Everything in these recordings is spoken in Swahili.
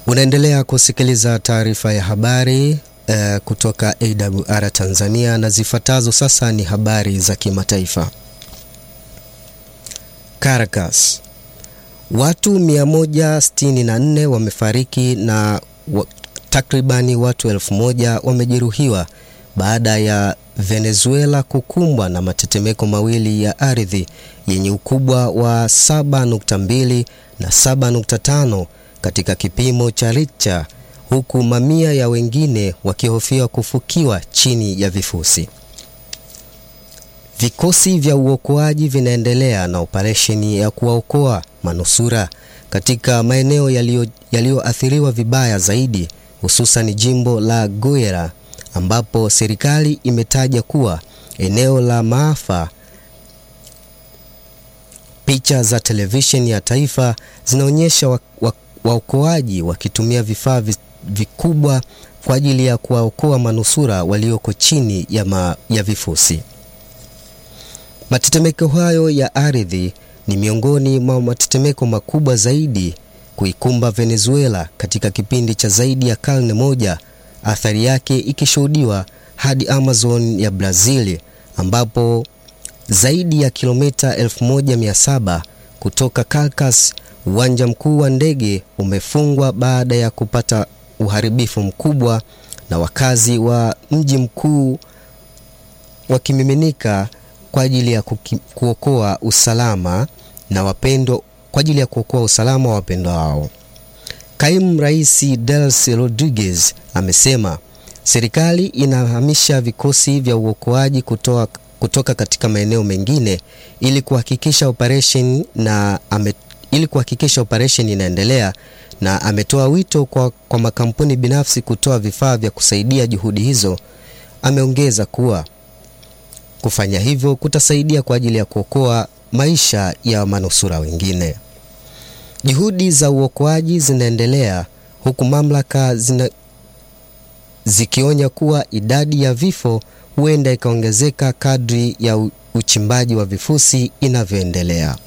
Unaendelea kusikiliza taarifa ya habari uh, kutoka AWR Tanzania na zifuatazo sasa ni habari za kimataifa. Caracas. Watu 164 wamefariki na wa, takribani watu elfu moja wamejeruhiwa baada ya Venezuela kukumbwa na matetemeko mawili ya ardhi yenye ukubwa wa 7.2 na 7.5 katika kipimo cha Richter, huku mamia ya wengine wakihofia kufukiwa chini ya vifusi. Vikosi vya uokoaji vinaendelea na operesheni ya kuwaokoa manusura katika maeneo yaliyoathiriwa vibaya zaidi, hususan jimbo la Guerra ambapo serikali imetaja kuwa eneo la maafa. Picha za televisheni ya taifa zinaonyesha waokoaji wa, wa wakitumia vifaa vikubwa kwa ajili ya kuwaokoa manusura walioko chini ya, ma, ya vifusi. Matetemeko hayo ya ardhi ni miongoni mwa matetemeko makubwa zaidi kuikumba Venezuela katika kipindi cha zaidi ya karne moja, athari yake ikishuhudiwa hadi Amazon ya Brazil ambapo zaidi ya kilomita 1700 kutoka Caracas, uwanja mkuu wa ndege umefungwa baada ya kupata uharibifu mkubwa na wakazi wa mji mkuu wakimiminika kwa ajili ya kuokoa usalama na wapendo kwa ajili ya kuokoa usalama wa wapendwa wao. Kaimu Rais Delcy Rodriguez amesema serikali inahamisha vikosi vya uokoaji kutoa, kutoka katika maeneo mengine ili kuhakikisha operation na ame, ili kuhakikisha operation inaendelea na ametoa wito kwa, kwa makampuni binafsi kutoa vifaa vya kusaidia juhudi hizo. Ameongeza kuwa kufanya hivyo kutasaidia kwa ajili ya kuokoa maisha ya manusura wengine. Juhudi za uokoaji zinaendelea huku mamlaka zina, zikionya kuwa idadi ya vifo huenda ikaongezeka kadri ya uchimbaji wa vifusi inavyoendelea.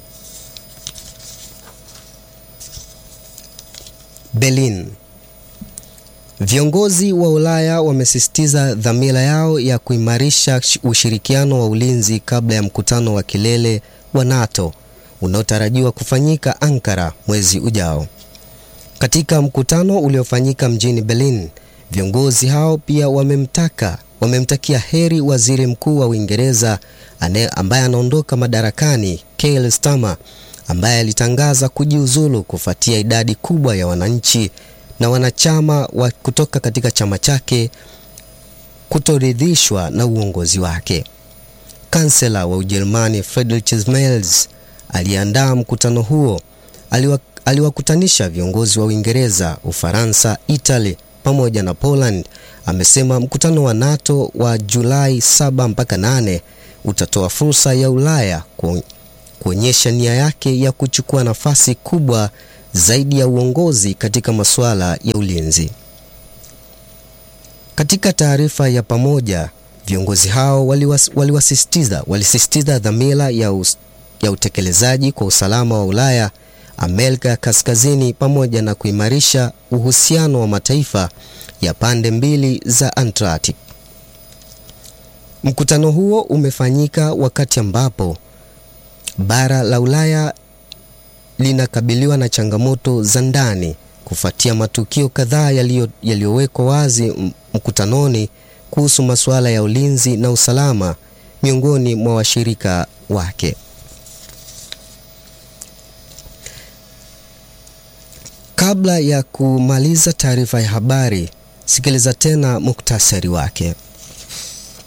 Berlin. Viongozi wa Ulaya wamesisitiza dhamira yao ya kuimarisha ushirikiano wa ulinzi kabla ya mkutano wa kilele wa NATO unaotarajiwa kufanyika Ankara mwezi ujao. Katika mkutano uliofanyika mjini Berlin, viongozi hao pia wamemtaka wamemtakia heri Waziri Mkuu wa Uingereza ambaye anaondoka madarakani Keir Starmer ambaye alitangaza kujiuzulu kufuatia idadi kubwa ya wananchi na wanachama wa kutoka katika chama chake kutoridhishwa na uongozi wake. Kansela wa Ujerumani Friedrich Merz aliandaa mkutano huo. Aliwa, aliwakutanisha viongozi wa Uingereza, Ufaransa, Italy pamoja na Poland. Amesema mkutano wa NATO wa Julai 7 mpaka 8 utatoa fursa ya Ulaya kuonyesha nia yake ya kuchukua nafasi kubwa zaidi ya uongozi katika masuala ya ulinzi. Katika taarifa ya pamoja, viongozi hao waliwas, waliwasisitiza walisisitiza dhamira ya, us, ya utekelezaji kwa usalama wa Ulaya, Amerika ya Kaskazini pamoja na kuimarisha uhusiano wa mataifa ya pande mbili za Atlantic. Mkutano huo umefanyika wakati ambapo bara la Ulaya linakabiliwa na changamoto za ndani kufuatia matukio kadhaa yaliyowekwa wazi mkutanoni kuhusu masuala ya ulinzi na usalama miongoni mwa washirika wake. Kabla ya kumaliza taarifa ya habari, sikiliza tena muktasari wake.